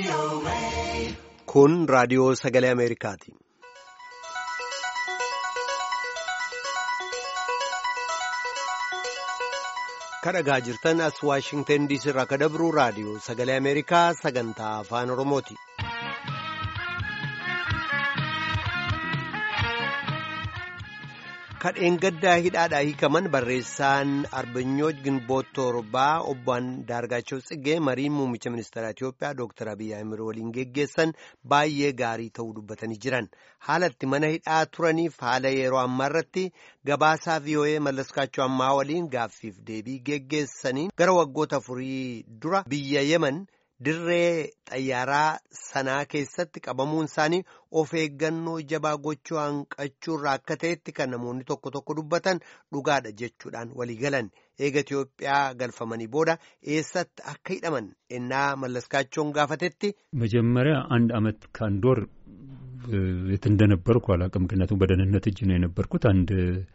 Kun raadiyoo sagalee Ameerikaati. Kadhagaa jirtan as Waashingtan diisii irraa kadabru raadiyoo sagalee Ameerikaa sagantaa afaan Oromooti. Kadheen gaddaa hidhaadhaa hiikaman barreessaan Arbinyooj Ginboot Torbaa obbo Daargaachoo Tsiggee marii muummicha ministeera Itiyoophiyaa Dr. Abiyyi Ahimad waliin geggeessan baay'ee gaarii ta'uu dubbatanii jiran. Haalatti mana hidhaa turaniif haala yeroo ammaa irratti gabaasaa VOA Mallaskaachoo ammaa waliin gaaffiif deebii geggeessaniin gara waggoota afurii dura biyya Yemen. Dirree xayyaaraa sanaa keessatti qabamuun isaanii of eeggannoo jabaa gochuu hanqachuurraa akka ta'etti kan namoonni tokko tokko dubbatan dhugaadha jechuudhaan walii galan eega Itiyoophiyaa galfamanii booda eessatti akka hidhaman ennaa mallaskaachoon gaafatetti. መጀመሪያ አንድ አመት ከአንድ ወር የት እንደነበርኩ አላውቅም። ምክንያቱም በደህንነት እጅ ነው የነበርኩት አንድ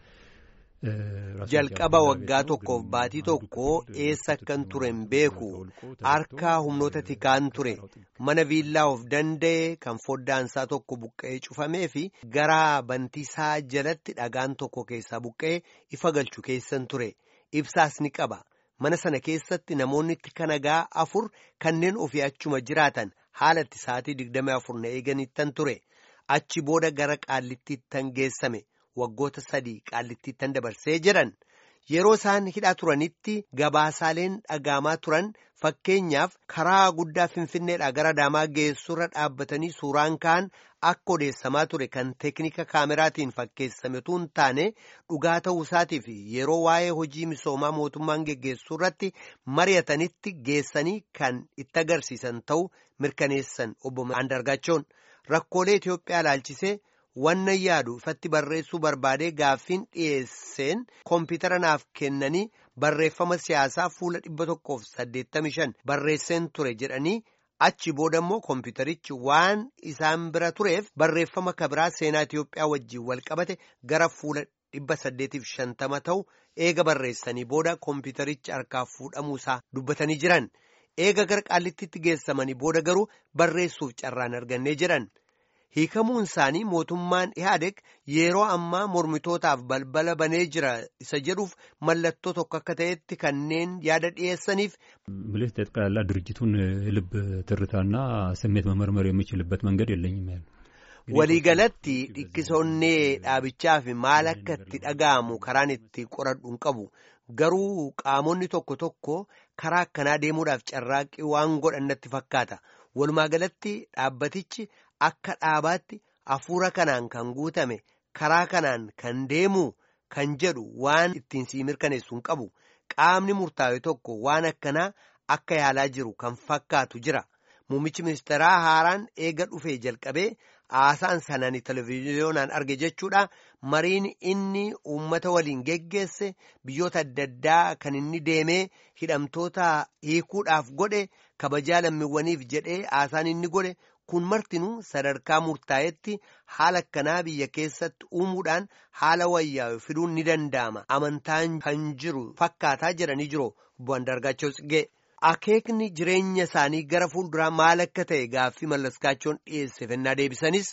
jalqaba waggaa tokkoof baatii tokko eessa akkan ture hin beeku harkaa humnoota tikaan ture mana viillaa of danda'e kan foddaansaa tokko buqqa'ee cufamee fi gara bantiisaa jalatti dhagaan tokko keessaa buqqa'ee ifa galchu keessan ture ibsaas ni qaba mana sana keessatti namoonni tika nagaa afur kanneen ofii achuma jiraatan haalatti sa'aatii digdamii afur na eeganittan ture achi booda gara qaallittiittan geessame. waggoota sadii qaallittiittan dabarsee jedhan yeroo isaan hidhaa turanitti gabaasaaleen dhagahamaa turan fakkeenyaaf karaa guddaa finfinneedhaa gara adaamaa geessurra dhaabbatanii suuraan ka'an akka odeessamaa ture kan teeknika kaameraatiin fakkeessametu hin taane dhugaa ta'uu isaatii fi yeroo waa'ee hojii misoomaa mootummaan geggeessuu irratti mari'atanitti geessanii kan itti agarsiisan ta'uu mirkaneessan obbo Andargaachoon rakkoolee Itiyoophiyaa ilaalchisee. Wannan yaadu ifatti barreessuu barbaadee gaaffiin dhiyeesseen koompitara naaf kennanii barreeffama siyaasaa fuula dhibba tokkoof saddeettamii shan barreesseen ture jedhanii achi booda immoo koompitarichi waan isaan bira tureef barreeffama kabiraa seenaa Itiyoophiyaa wajjin wal qabate gara fuula dhibba saddeetiif shantama ta'u eega barreessanii booda koompitarichi harkaaf fuudhamuusaa dubbatanii jiran eega gara qaallittitti geessamanii booda garuu barreessuuf carraan argannee jedhan. hiikamuun isaanii mootummaan ihaadeg yeroo ammaa mormitootaaf balbala banee jira isa jedhuuf mallattoo tokko akka ta'etti kanneen yaada dhiyeessaniif. ምልህ ጠቅላላ ድርጅቱን ልብ ትርታና ስሜት መመርመር የሚችልበት መንገድ የለኝም ያለ waliigalatti dhikkisonnee dhaabichaa fi maal akka itti dhaga'amu karaan itti qoradhu hin qabu garuu qaamonni tokko tokko karaa akkanaa deemuudhaaf carraaqqii waan godhan natti fakkaata walumaa galatti dhaabbatichi. Akka dhaabaatti hafuura kanaan kan guutame karaa kanaan kan deemu kan jedhu waan ittiin sii mirkaneessu hin qabu qaamni murtaa'e tokko waan akkanaa akka yaalaa jiru kan fakkaatu jira muummichi ministeeraa haaraan eega dhufee jalqabee haasaan sanaan televiziyoonaan arge jechuudha mariin inni uummata waliin geggeesse biyyoota adda addaa kan inni deemee hidhamtoota hiikuudhaaf godhe kabajaa lammiiwwaniif jedhee haasaan inni godhe. kun martinuu sadarkaa murtaa'etti haala akkanaa biyya keessatti uumuudhaan haala wayyaa'u fiduun ni danda'ama amantaan kan jiru fakkaataa jedhanii jiru obbo Andargaachoo Tsiggee akeekni jireenya isaanii gara fuulduraa maal akka ta'e gaaffii mallaskaachoon dhiyeesse fennaa deebisanis.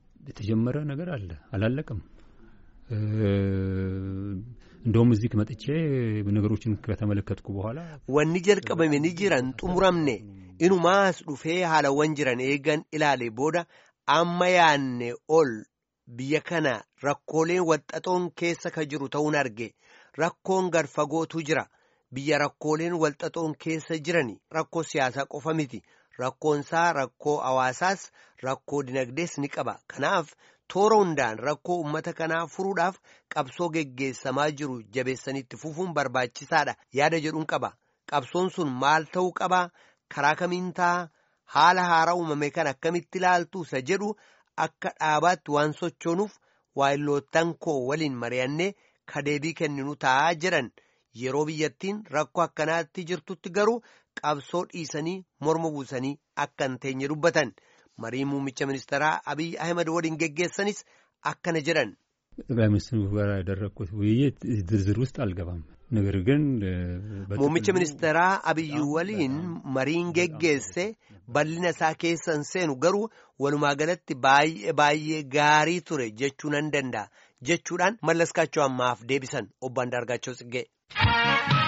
የተጀመረ ነገር አለ አላለቀም እንደውም እዚህ መጥቼ ነገሮችን ከተመለከትኩ በኋላ wanni jalqabame ni jiran xumuramne inumaas dhufee haalawwan jiran eegan ilaale booda amma yaanne ol biyya kana rakkooleen walxaxoon keessa ka jiru ta'uun arge rakkoon gad fagootu jira biyya rakkooleen walxaxoon keessa jirani rakkoo siyaasaa qofa miti rakkoonsaa rakkoo hawaasaas rakkoo dinagdees ni qaba kanaaf toora hundaan rakkoo uummata kanaa furuudhaaf qabsoo geggeessamaa jiru jabeessanitti fufuun barbaachisaadha yaada jedhuun qaba qabsoon sun maal ta'uu qaba karaa kamiin ta'a haala haaraa uumame kan akkamitti ilaaltu isa jedhu akka dhaabaatti waan sochoonuuf waayilootaan koo waliin mari'annee kadeebii kenninu ta'a jedhan yeroo biyyattiin rakkoo akkanaatti jirtutti garuu qabsoo dhiisanii morma buusanii akka hin teenye dubbatan. marii muummicha ministeeraa abiy ahmed waliin geggeessanis akkana jedhan. ጠቅላይ ሚኒስትሩ ጋር ያደረግኩት ውይይት ዝርዝር ውስጥ አልገባም። ነገር ግን muummicha ministeeraa abiyyi waliin mariin geggeesse bal'ina isaa keessan seenu garuu walumaa galatti baay'ee baay'ee gaarii ture jechuu nan danda'a jechuudhaan mallaskaachoo ammaaf deebisan obbo Andaargaachoo Tsiggee.